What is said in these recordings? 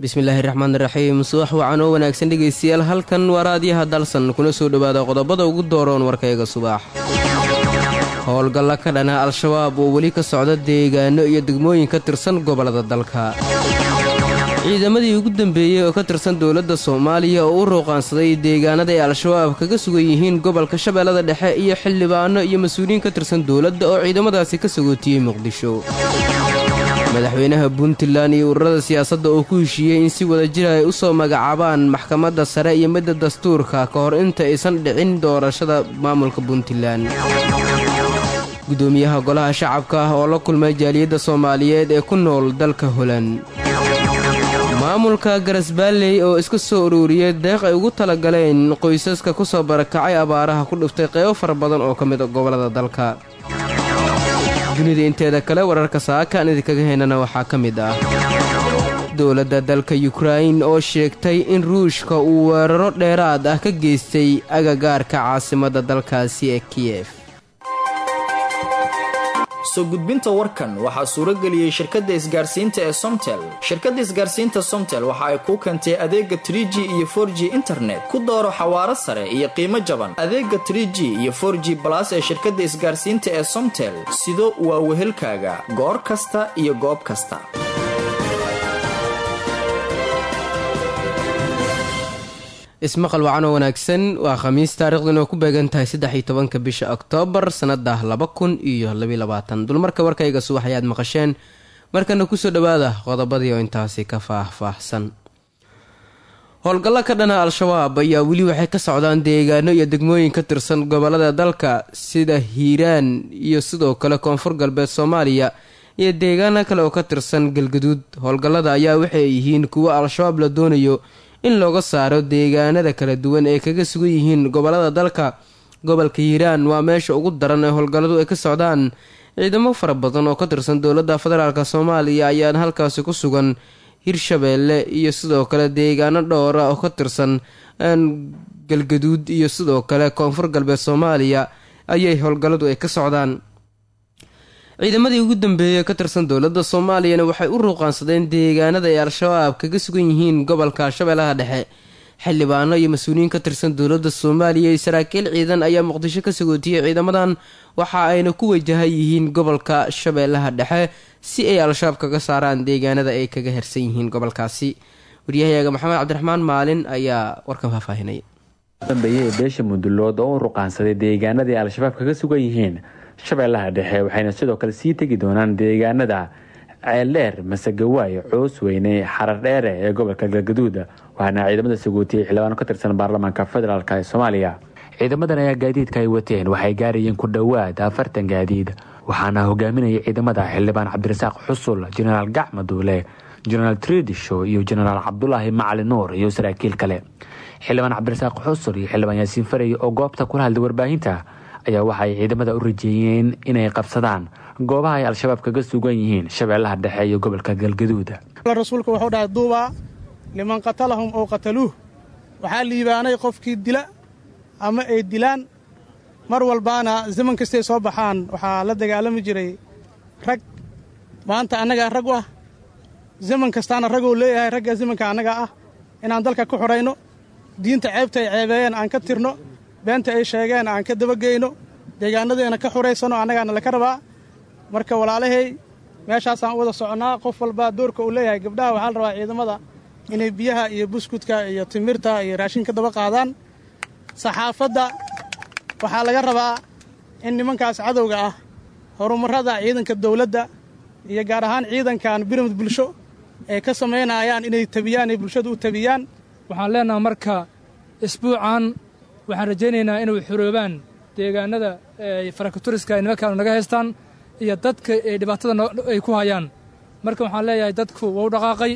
bismillaahi raxmaan raxiim subax wacan oo wanaagsan dhegaystayaal halkan waa raadiyaha dalsan kuna soo dhowaada qodobada ugu dooroon warkayga subax howlgalla ka dhana al-shabaab oo weli ka socda deegaano iyo degmooyin ka tirsan gobollada dalka ciidamadii ugu dambeeyey oo ka tirsan dowladda soomaaliya oo u ruuqaansaday deegaanada ay al-shabaab kaga sugan yihiin gobolka shabeellada dhexe iyo xildhibaano iyo mas-uuliyiin ka tirsan dowladda oo ciidamadaasi ka sagootiyey muqdisho madaxweynaha puntland iyo ururada siyaasadda oo ku heshiiyey in si wada jir ay u soo magacaabaan maxkamadda sare iyo midda dastuurka ka hor inta aysan dhicin doorashada maamulka puntland gudoomiyaha golaha shacabka ah oo la kulmay jaaliyadda soomaaliyeed ee ku nool dalka holand maamulka garasbaalley oo iska soo ururiyey deeq ay ugu talagaleen qoysaska ku soo barakacay abaaraha ku dhiftay qeybo fara badan oo ka mid a gobollada dalka dunida inteeda kale wararka saakaan idinkaga heynana waxaa ka mid ah dowladda dalka yukrain oo sheegtay in ruushka uu weeraro dheeraad ah ka geystay agagaarka caasimadda dalkaasi ee kiyef soo gudbinta warkan waxaa suuro geliyey shirkadda isgaarsiinta ee somtel shirkadda isgaarsiinta somtel waxa ay kuu keentay adeega trie g iyo for g internet ku dooro xawaaro sare iyo qiimo jaban adeega trie g iyo for g balas ee shirkadda isgaarsiinta ee somtel sido waa wehelkaaga goor kasta iyo goob kasta ismaqal wacan oo wanaagsan waa khamiis taarikhdan oo ku beegan tahay saddex iyo tobanka bisha oktoobar sannada laba kun iyo labayilabaatan dulmarka warkayga subax ayaad maqasheen markana kusoo dhowaada qodobadii oo intaasi ka faah-faahsan howlgallo ka dhana al-shabaab ayaa weli waxay ka socdaan deegaano iyo degmooyin ka tirsan gobollada dalka sida hiiraan iyo sidoo kale koonfur galbeed soomaaliya iyo deegaano kale oo ka tirsan galgaduud howlgallada ayaa waxay yihiin kuwo al-shabaab la doonayo in looga saaro deegaanada kala duwan ee kaga sugan yihiin gobollada dalka gobolka hiiraan waa meesha ugu daran ee howlgalladu ay ka socdaan ciidamo fara badan oo ka tirsan dowladda federaalk soomaaliya ayaan halkaasi ku sugan hirshabeelle iyo sidoo kale deegaano dhowra oo ka tirsan galgaduud iyo sidoo kale koonfur galbeed soomaaliya ayay howlgalladu ay ka socdaan ciidamadii ugu dambeeyey ka tirsan dowladda soomaaliyana waxay u ruuqaansadeen deegaanada ay al-shabaab kaga sugan yihiin gobolka shabeellaha dhexe xildhibaano iyo mas-uuliyiin ka tirsan dowladda soomaaliya iyo saraakiil ciidan ayaa muqdisho ka sagootiyey ciidamadan waxa ayna ku wajahan yihiin gobolka shabeellaha dhexe si ay al-shabaab kaga saaraan deegaanada ay kaga hersan yihiin gobolkaasi waryahayaga maxamed cabdiraxmaan maalin ayaa warkan faahfaahinaya dambeeye ee beesha mudulood oo u ruqaansaday deegaanadii al-shabaab kaga sugan yihiin shabeellaha dhexe waxayna sidoo kale sii tegi doonaan deegaanada ceeldheer masagawaay coos weyne xarar dheere ee gobolka galgaduud waxaana ciidamada sagootiyey xildhibaano ka tirsan baarlamaanka federaalk ee soomaaliya ciidamadan ayaa gaadiidka ay wateen waxay gaarayeen ku dhowaad afartan gaadiid waxaana hogaaminaya ciidamada xildhibaan cabdirasaaq xusul jenaraal gacma duule jenaraal tredisho iyo jenaraal cabdulaahi macali nuur iyo saraakiil kale xildhibaan cabdirasaaq xusul iyo xildhibaan yaasiin farey oo goobta kula hadlay warbaahinta ayaa waxaay ciidamada u rajeeyeen inay qabsadaan goobaha ay al-shabaab kaga sugan yihiin shabeellaha dhexe iyo gobolka galgaduud rasuulku wuxuu dhahay duubaa liman qatalahum oo qataluuh waxaa liibaanay qofkii dila ama ay dilaan mar walbaana zaman kastay soo baxaan waxaa la dagaalami jiray rag maanta annagaa rag u ah zaman kastaana raguu leeyahay ragga zamanka annaga ah inaan dalka ku xudhayno diinta ceebta ay ceebeeyeen aan ka tirno beenta ay sheegeen aan ka dabageyno deegaanadeena ka xuraysano annagaana laka rabaa marka walaalahay meeshaasaan u wada soconnaa qof walbaa doorka uu leeyahay gabdhaha waxaa la rabaa ciidamada inay biyaha iyo buskudka iyo timirta iyo raashinka daba qaadaan saxaafadda waxaa laga rabaa in nimankaas cadowga ah horumarrada ciidanka dawladda iyo gaar ahaan ciidankan biramid bulsho ay ka samaynayaan inay tabiyaan ay bulshada u tabiyaan waxaan leenaha marka isbuucan waxaan rajaynaynaa inay xoroobaan deegaanada farakaturiska ay nimankaanu naga haystaan iyo dadka ay dhibaatada ay ku hayaan marka waxaan leeyahay dadku waa u dhaqaaqay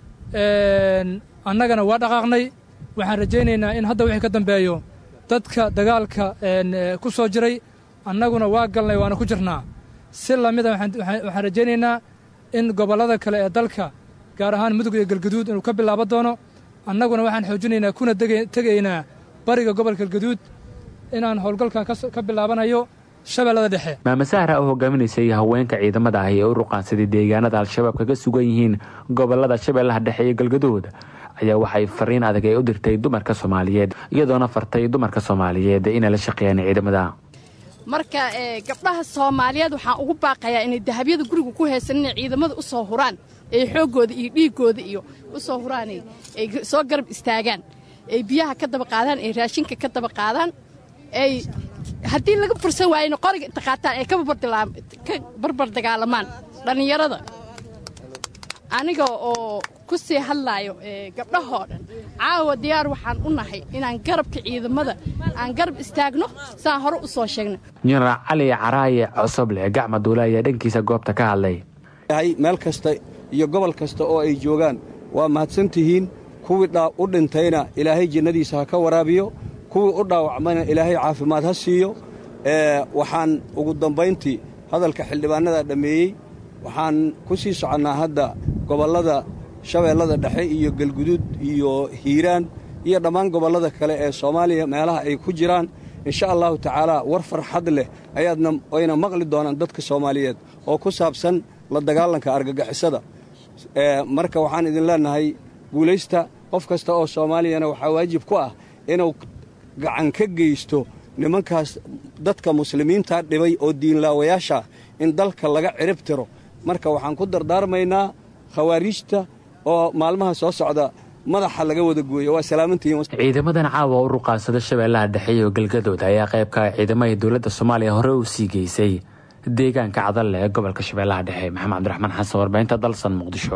annagana waa dhaqaaqnay waxaan rajaynaynaa in hadda wixii ka dambeeyo dadka dagaalka ku soo jiray annaguna waa galnay waana ku jirnaa si lamida waxaan rajaynaynaa in gobollada kale ee dalka gaar ahaan mudug iyo galgaduud inuu ka bilaabo doono annaguna waxaan xoojinaynaa kuna tegaynaa bariga gobolka galgaduud inaan howlgalkan ka bilaabanayo shabeellada dhexe maame sahra oo hogaaminaysay haweenka ciidamada ah ee u ruqaansaday deegaanada al-shabaab kaga sugan yihiin gobolada shabeellaha dhexe iyo galgaduud ayaa waxay fariin adag ee u dirtay dumarka soomaaliyeed iyadoona fartay dumarka soomaaliyeed inay la shaqeeyaan ciidamada marka gabdhaha soomaaliyeed waxaan ugu baaqayaa inay dahabyada guriga ku haysan inay ciidamada u soo huraan ay xooggooda iyo dhiiggooda iyo u soo huraan ay soo garab istaagaan ay biyaha ka daba qaadaan ay raashinka ka daba qaadaan ay haddii laga fursan waayena qoriga inta qaataan ay ka barbar dagaalamaan dhallinyarada aniga oo ku sii hadlaayo gabdhahoo dhan caawa diyaar waxaan u nahay inaan garabka ciidamada aan garab istaagno saan hore u soo sheegna jenaraal cali caraaye cosoble gacma duule ayaa dhankiisa goobta ka hadlay meel kasta iyo gobol kasta oo ay joogaan waa mahadsan tihiin kuwii u dhintayna ilaahay jannadiisa ha ka waraabiyo kuwii u dhaawacmayna ilaahay caafimaad ha siiyo waxaan ugu dambayntii hadalka xildhibaanada dhammeeyey waxaan ku sii soconnaa hadda gobollada shabeellada dhexe iyo galguduud iyo hiiraan iyo dhammaan gobollada kale ee soomaaliya meelaha ay ku jiraan insha allahu tacaalaa war farxad leh ayaadna ayna maqli doonaan dadka soomaaliyeed oo ku saabsan la dagaalanka argagixisada marka waxaan idin leennahay guulaysta qof kasta oo soomaaliyana waxaa waajib ku ah inuu gacan ka geysto nimankaas dadka muslimiinta dhibay oo diinlaawayaasha in dalka laga cirib tiro marka waxaan ku dardaarmaynaa khawaariijta oo maalmaha soo socda madaxa laga wada gooyo waa salaamantihiin ciidamadan caawa u ruqaansada shabeellaha dhexe iyo galgadood ayaa qaybka ciidamada dowladda soomaaliya hore u sii geysay deegaanka cadalle ee gobolka shabeellaha dhexe maxamed cabdiraxmaan xasan warbaahinta dalsan muqdisho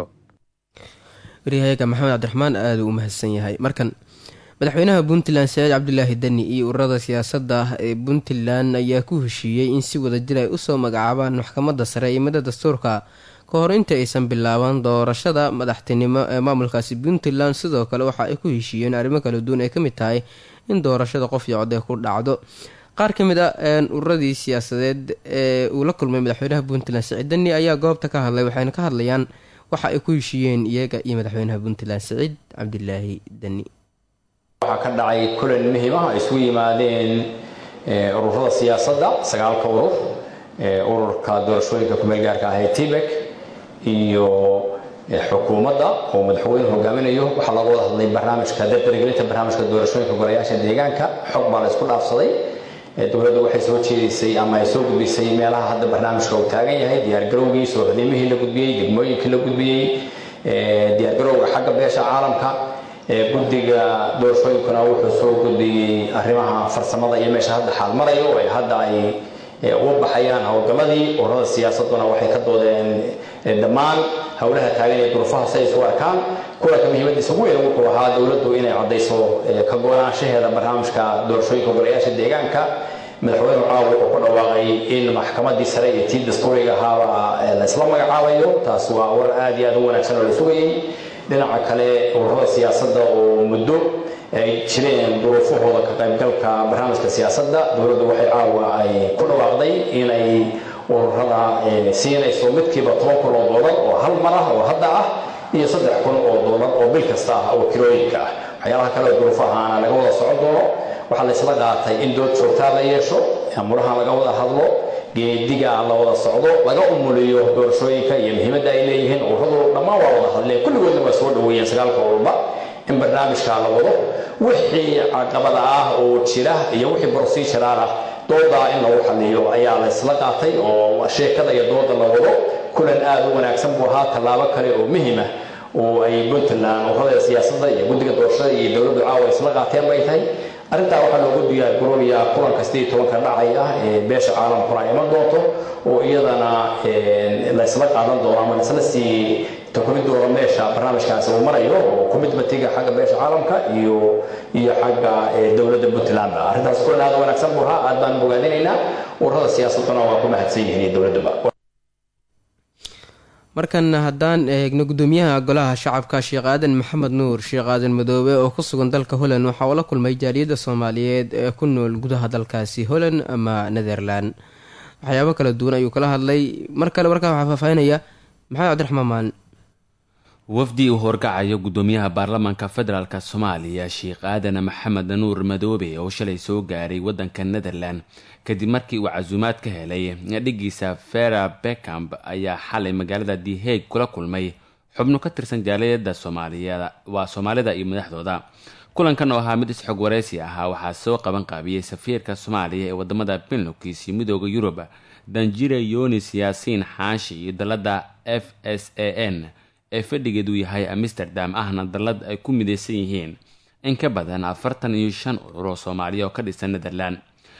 waryahayaga maxamed cabdiraxmaan aada u mahadsan yahay markan madaxweynaha puntland saciid cabdulaahi deni iyo ururada siyaasadda ee puntland ayaa ku heshiiyey in si wadajir ay usoo magacaabaan maxkamadda sare iyo midda dastuurka ka hor inta aysan bilaaban doorashada madaxtinimo ee maamulkaasi puntland sidoo kale waxa ay ku heshiiyeen arrimo kala duwan ay ka mid tahay in doorashada qof iyo cod ay ku dhacdo qaar ka mid a ururadii siyaasadeed ee uu la kulmay madaxweynaha puntland saciid deni ayaa goobta ka hadlay waxayna ka hadlayaan waxa ay ku heshiiyeen iyaga iyo madaxweynaha puntland saciid cabdilaahi deni waxaa ka dhacay kulan muhiim ah ay isugu yimaadeen ururada siyaasadda sagaalka urur ururka doorashooyinka kumeel gaarka ah ee tibek iyo xukuumadda oo madaxweyne hogaaminayo waxaa looga wada hadlay barnaamijka dardargelinta barnaamijka doorashooyinka golayaasha deegaanka xog baa la isku dhaafsaday dowladdu waxay soo jeedisay ama ay soo gudbisay meelaha hadda barnaamijka uu taagan yahay diyaargarowgii soo hodimihii la gudbiyey degmooyinkii la gudbiyey diyaargarowga xagga beesha caalamka guddiga doorashooyinkuna wuxuu soo gudbiyey arrimaha farsamada iyo meesha hadda xaal marayo ee hadda ay uga baxayaan howlgalladii ururada siyaasaduna waxay ka doodeen dhammaan howlaha taagan ee duruufaha si ay isu arkaan kulanka muhiimadiisa ugu weyn wuxuu ahaa dowladdu inay caddayso ka go-naanshaheeda barnaamijka doorashooyinka golayaasha deegaanka madaxweyne caawa wuxuu ku dhawaaqay in maxkamadii sare iyo tii dastuuriga ahaaba la isla magacaabayo taas waa war aad iyo aad u wanaagsan oo la sugayey dhinaca kale ururada siyaasadda oo muddo ay jireen duruufahooda ka qaybgalka barnaamijka siyaasadda dowladdu waxay caawa ay ku dhawaaqday inay ururada siinayso midkiiba toban kun oo doolar oo hal mar ah oo hadda ah iyo saddex kun oo doolar oo bil kasta ah oo kirooyinka ah waxyaalaha kale oo duruufahaana laga wada socon doono waxaa la isla qaatay in dood joogtaa la yeesho amuraha laga wada hadlo geediga la wada socdo laga umuliyo doorashooyinka iyo muhiimadda ay leeyihiin ururadu dhammaan waa wada hadleen kulligoodna waa soo dhaweeyeen sagaalka ururba in barnaamijka la wado wixii caqabada ah oo jira iyo wixii proceduraal ah doodaa in lagu xaliyo ayaa la isla qaatay oo sheekada iyo dooda la wado kulan aad u wanaagsan buu ahaa tallaabo kale oo muhiim ah oo ay puntland ururada siyaasadda iyo guddiga doorashada iyo dowladdu caawa isla qaateen bay tahay arrintaa waxaa loogu diyaargaroobayaa kulanka sidii tobanka dhacay ah ee beesha caalamkuna ay iman doonto oo iyadana la isla qaadan doono ama laisla sii takumidooda meesha barnaamijkaasi uu marayo oo commitmentiga xagga beesha caalamka iyo iyo xagga dowladda puntlandba arrintaas kulan aad wanaagsan buu ahaa aad baan bogaadinaynaa ururada siyaasaduna waa ku mahadsan yihiin iyo dowladduba markan haddaan eegno gudoomiyaha golaha shacabka sheekh aadan maxamed nuur sheekh aadan madoobe oo ku sugan dalka holland waxa uu la kulmay jaaliyadda soomaaliyeed ee ku nool gudaha dalkaasi holland ama netherland waxyaabo kala duwan ayuu kala hadlay mar kale markaa waxaa faahfaahinaya maxamed cabdiraxmaan maalin wafdi uu horkacayo gudoomiyaha baarlamaanka federaalk soomaaliya sheekh aadan maxamed nuur madoobe oo shalay soo gaaray wadanka netherland kadib markii uu casuumaad ka helay dhigiisa fera beckamp ayaa xalay magaalada the hague kula kulmay xubno ka tirsan jaaliyada soomaaliya waa soomaalida iyo madaxdooda kulankan oo ahaa mid isxog wareysi ahaa waxaa soo qaban qaabiyey safiirka soomaaliya ee wadamada benlokis iyo midooda yurub danjire yonis yaasiin xaashi iyo dalada f s a n ee fadhigeedu yahay amsterdam ahna dalad ay ku mideysan yihiin in ka badan afartan iyo shan urur oo soomaaliya oo ka dhisan netherland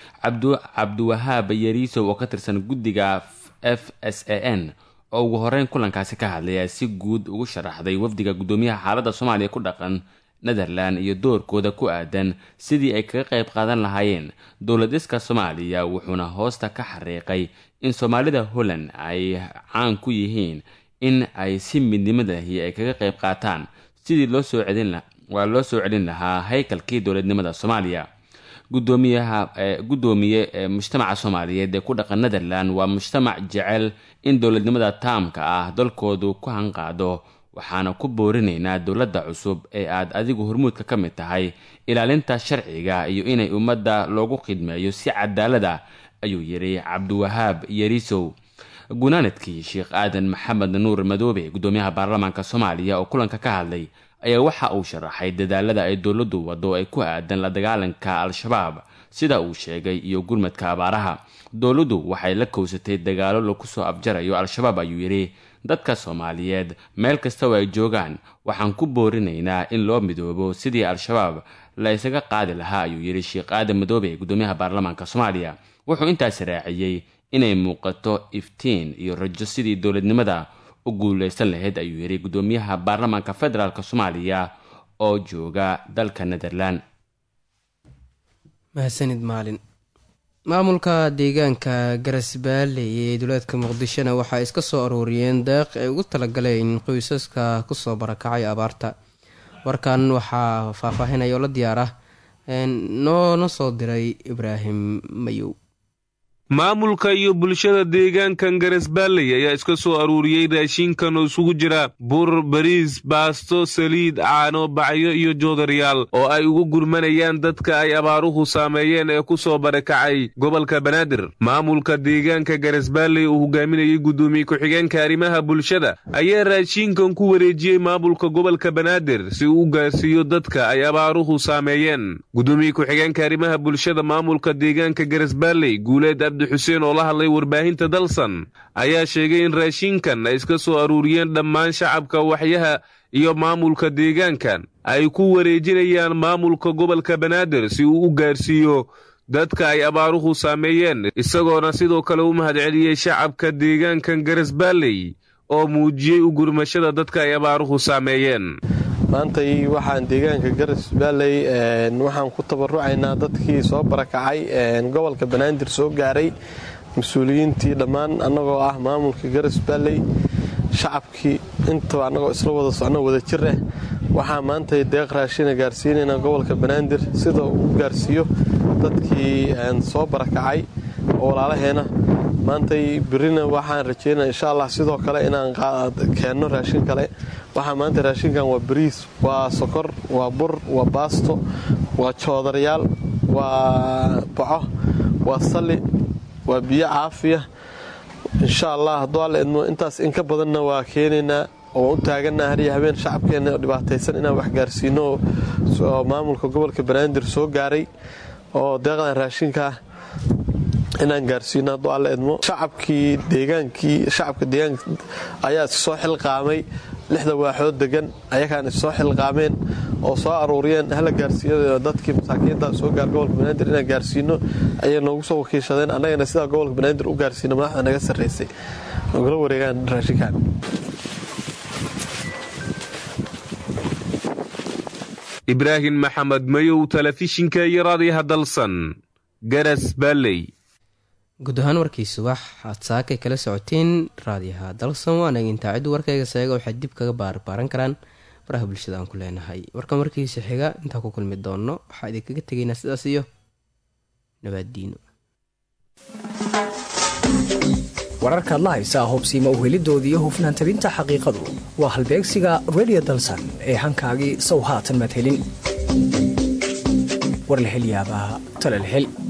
cabdiwahaab yariisow oo ka tirsan guddiga f s a n oo ugu horeyn kulankaasi ka hadlaya si guud ugu sharaxday wafdiga gudoomiyaha xaaladda soomaaliya ku dhaqan netherland iyo doorkooda ku aadan sidii ay kaga qayb qaadan lahaayeen dowladiska soomaaliya wuxuuna hoosta ka xariiqay in soomaalida holland ay caan ku yihiin in ay si midnimadahi ay kaga qayb qaataan sidii loo soo celin waa loo soo celin lahaa haykalkii dowladnimada soomaaliya gudoomiyaha gudoomiye ee mujtamaca soomaaliyeed ee ku dhaqan netherland waa mujtamac jecel in dowladnimada taamka ah dalkoodu ku hanqaado waxaana ku boorinaynaa dowladda cusub ee aad adigu hormuudka ka mid tahay ilaalinta sharciga iyo inay ummadda loogu khidmeeyo si cadaalada ayuu yidhi cabdiwahaab yariisow gunaanadkii sheekh aadan maxamed nuur madoobe gudoomiyaha baarlamaanka soomaaliya oo kulanka ka hadlay ayaa waxa uu sharaxay dadaalada ay dowladdu wado ay ku aadan la dagaalanka al-shabaab sida uu sheegay iyo gurmadka abaaraha dowladdu waxay la kowsatay dagaalo lagu soo afjarayo al-shabaab ayuu yidhi dadka soomaaliyeed meel kastao ay joogaan waxaan ku boorinaynaa in loo midoobo sidii al-shabaab la ysaga qaadi lahaa ayuu yidhi sheekh aadan madoobe gudoomiyaha baarlamaanka soomaaliya wuxuu intaas raaciyey inay muuqato iftiin iyo rajo sidii dowladnimada u guuleysan lahayd ayuu yidhi gudoomiyaha baarlamaanka federaalk soomaaliya oo jooga dalka netherland mahadsanid maalin maamulka deegaanka garasbaalley ee duleedka muqdishona waxaa iska soo aruuriyeen deeq ay ugu talagaleen qoysaska kusoo barakacay abaarta warkan waxaa faahfaahinaya oo la diyaar ah noona soo diray ibraahim mayow maamulka iyo bulshada deegaankan garesbaalley ayaa iska soo aruuriyey raashinkan oo isugu jira bur bariis baasto saliid caano bacyo iyo joodariyaal oo ay ugu gurmanayaan dadka ay abaaruhu saameeyeen ee ku soo barakacay gobolka banaadir maamulka deegaanka garesbaalley uu hogaaminayay guddoomiye ku-xigeenka arrimaha bulshada ayaa raashinkan ku wareejiyey maamulka gobolka banaadir si uu u gaarsiiyo dadka ay abaaruhu saameeyeen guddoomiye ku-xigeenka arrimaha bulshada maamulka deegaanka garesbaalley guuleed xuseen oo la hadlay warbaahinta dalsan ayaa sheegay in raashinkan ay iska soo aruuriyeen dhammaan shacabka waxyaha iyo maamulka deegaankan ay ku wareejinayaan maamulka gobolka banaadir si uu u gaarsiiyo dadka ay abaaruhu saameeyeen isagoona sidoo kale u mahadceliyey shacabka deegaankan garesbaalley oo muujiyey u gurmashada dadka ay abaaruhu saameeyeen maantay waxaan deegaanka garas baalley waxaan ku tabarucaynaa dadkii soo barakacay gobolka banaadir soo gaaray mas-uuliyiintii dhammaan annagoo ah maamulka garas baalley shacabkii intaba annagoo isla wada socno wada jir ah waxaa maantay deeq raashina gaarsiinaynaa gobolka banaadir sida uu gaarsiiyo dadkii soo barakacay oo walaalaheena maantay birina waxaan rajeynaa insha allah sidoo kale inaan keenno raashin kale waxaa maanta raashinkan waa bariis waa sokor waa bur waa baasto waa joodarayaal waa baco waa salli waa biyo caafiya insha allah hadduu alla idmo intaas inka badanna waa keenaynaa oo u taaganaa hariya habeen shacabkeenna oo dhibaataysan inaan wax gaarsiino oo maamulka gobolka banaadir soo gaaray oo deeqdan raashinkaa inaan gaarsiino hadduu alla idmo shacabkii deegaankii shacabka deegaanka ayaa is soo xilqaamay lixda waaxood degan ayagaan is soo xilqaameen oo soo aruuriyeen hala gaarsiiyo dadkii masaakiinta soo gaar gobolka banaadir inaan gaarsiino ayay noogu soo wakiishadeen annagana sidaa gobolka banaadir u gaarsiino madaxda naga sarraysay ogala wareegaan raashinkan ibraahim maxamed mayow telefishinka iyo raadiyaha dalsan garas baalley guud ahaan warkii subax aad saakay kala socoteen raadiyaha dalsan waanaga intaaciddu warkayga seega waxay dib kaga baarbaaran karaan baraha bulshada aan ku leenahay warkan warkiisa xiga intaa ku kulmi doono waxaa idinkaga tegaynaa sidaas iyo nabaaddiino wararkaad la haysaa hubsiima uhelidooda iyo hufnaan tabinta xaqiiqadu waa halbeegsiga redio dalsan ee hankaagii sow haatan madhelin war la hel yaabaa talal hel